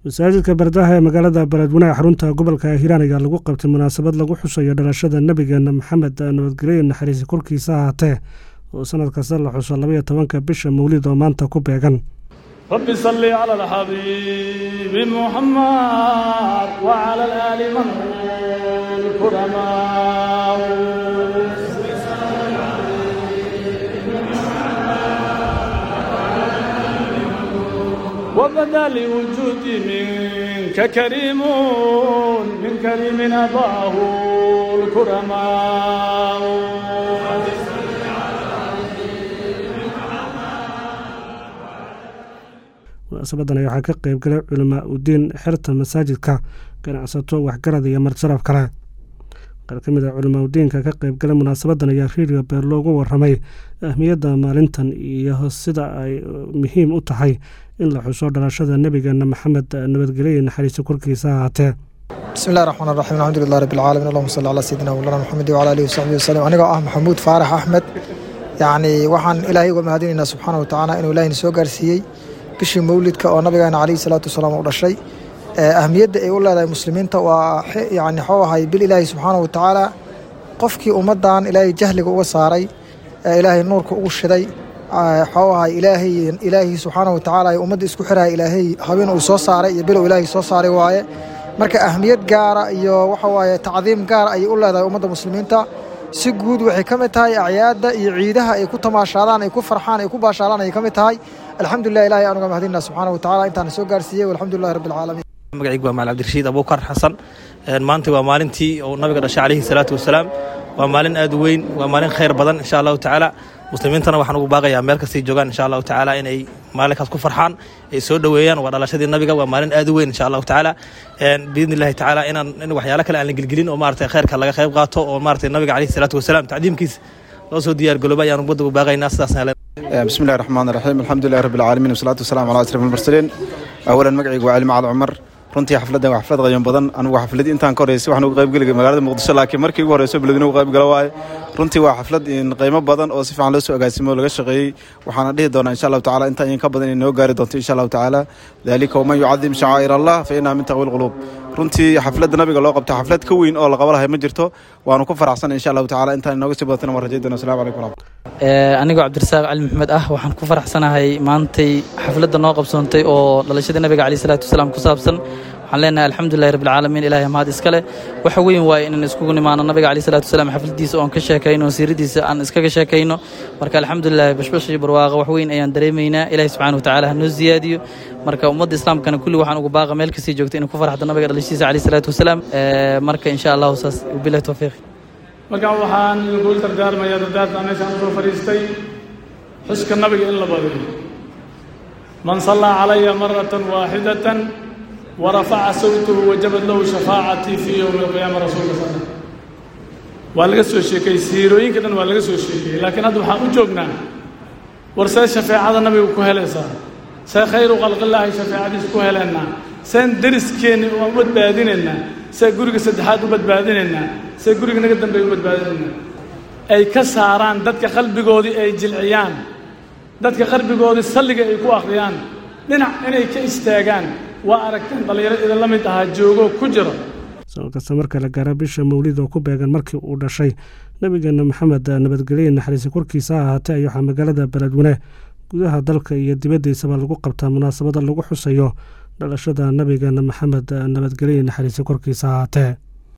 masaajidka bardaha ee magaalada beledweyne xarunta gobolka hiiraan ayaa lagu qabtay munaasabad lagu xusayo dhalashada nebigeena maxamed nabadgelyo naxariisi korkiisa ahaatee oo sanad kasta la xuso labaiyo tobanka bisha mawlid oo maanta ku beegan رب صل على الحبيب محمد وعلى الآل من الكرماء وبدا لوجودي منك كريم من كريم أباه الكرماء munaasabadan ayaa waxaa ka qayb galay culamaa udiin xerta masaajidka ganacsato waxgarad iyo marjarab kale qaar ka mid a culamaa udiinka ka qayb galay munaasabadan ayaa riiriga beer loogu waramay ahmiyadda maalintan iyo sida ay muhiim u tahay in la xuso dhalashada nebigeena maxamed nabadgelyo naxariiso korkiisa ahaatee bismi illahi raxmaan raxiim alxamdulilah rabbi alcaalamiin allahuma salli calaa sayidina mawlana maxamed wcala alihi wasaxbihi wasalim anigoo ah maxamuud faarax axmed yacni waxaan ilaahay uga mahadinaynaa subxaana wa tacaala inuu ilahayna soo gaarsiiyey bishii mawlidka oo nabigeena calayhi salaatu wasalaam u dhashay ahmiyadda ay u leedahay muslimiinta waa yani waxuu ahay bil ilaahi subxaana wa tacaala qofkii ummaddan ilaahay jahliga uga saaray ee ilaahay nuurka ugu shiday waxuu ahay ilaahay ilaahi subxaana wa tacaala ee ummadda isku xiraya ilaahay habeen uu soo saaray iyo bilow ilaahay soo saaray waaye marka ahmiyad gaara iyo waxa waaye tacdiim gaara ayay u leedahay ummadda muslimiinta si guud waxay ka mid tahay acyaadda iyo ciidaha ay ku tamaashaadaan ay ku farxaan ay ku baashaalaan ayay ka mid tahay alxamdulilah ilahay aan uga mahadinaa subxaana wa tacala intaana soo gaarsiiyey walxamdulilahi rabbi alcaalamiin magacaygu waa maal cabdirashiid abuukar xasan maanta waa maalintii uu nabiga dhashay calayhi salaatu wasalaam waa maalin aad u weyn waa maalin khayr badan insha allahu tacaala muslimiintana waxaan ugu baaqayaa meel kastay joogaan insha allahu tacaala inay maalinkaas ku farxaan ay soo dhoweeyaan waa dhalashadii nabiga waa maalin aad u weyn insha allahu tacaala biidni illahi tacaala inaan in waxyaalo kale aan la gelgelin oo maarata khayrka laga qayb qaato oo maarata nabiga calayhi salaatu wasalaam tacdiimkiisa loo soo diyaar galooba ayaan ummadda ugu baaqaynaa sidaasna بسم الله الرحمن الرحيم الحمد لله رب العالمين والصلاة والسلام على أشرف المرسلين أولا مقعي وعلي معاد عمر runtii xafladdan waa xaflad qayan badan anigu xafladii intaan ka horeysay waxaan uga qayb geli magaalada muqdisho laakiin markii ugu horeyso beledweyne uga qayb gala waaye runtii waa xaflad qiimo badan oo si fiican loo soo agaasimo laga shaqeeyey waxaana dhihi doonaa insha allahu tacala intaa in ka badan inay noo gaari doonto insha allahu tacaala dalika waman yucadim shacaa'ir allah fa innaha min taqwi lquluub runtii xafladda nabiga loo qabta xaflad ka weyn oo la qaba lahay ma jirto waanu ku faraxsan insha allahu tacala intaan inooga sii badatana waan rajayn doona assalamu calaykum waraxmat anigoo cabdirasaaq cali maxmed ah waxaan ku faraxsanahay maantay xafladda noo qabsoontay oo dhalashadii nabiga caleyh salaatu wasalaam ku saabsan waxaan leenahay alxamdulilahi rabbilcaalamiin ilahay mahad iskale waxa weyn waaye inaan iskugu nimaano nabiga caleyh salatu wasalaam xafladiisa oon ka sheekayno oon siiradiisa aan iskaga sheekayno marka alxamdulilahi bashbash iyo barwaaqa wax weyn ayaan dareemaynaa ilahi subxana wa tacala ha noo ziyaadiyo marka ummadda islaamkana kulli waxaan ugu baaqa meel kastii joogta inay ku farxdo nabiga dhalashadiisa caleyh salaatu wasalaam marka insha allahu saas wabilahi towfiiq marka waxaan idinku dardaarmayaa dardaarta meeshaan usoo fadhiistay xuska nabiga in la badiyo man sallaa calaya maratan waaxidatan warafaca sawtahu wajabad lahu shafaacatii fii yowmi alqiyaama rasuulka sal waa laga soo sheekeeyey siirooyinka dhan waa laga soo sheekeeyey laakiin hadda waxaan u joognaa war see shafeecada nabiga ku helaysaa see khayru khalqillaahi shafeecadiisa ku heleennaa seen deriskeenni waan u badbaadinaynaa see guriga saddexaad u badbaadinaynaa see guriga naga dambeeya u badbaadinaynaa ay ka saaraan dadka qalbigoodii ay jilciyaan dadka qalbigoodii salliga ay ku akhriyaan dhinac inay ka istaagaan waa aragteen dhallinyaro idinla mid ahaa joogoo ku jiro sanad kasta marka la gaaro bisha mawlid oo ku beegan markii uu dhashay nebigeena maxamed nabadgelye naxariisi korkiisa ahaatee ay waxaa magaalada beledweyne gudaha dalka iyo dibaddiisaba lagu qabtaa munaasabada lagu xusayo dhalashada nebigeena maxamed nabadgelye naxariisi korkiisa ahaatee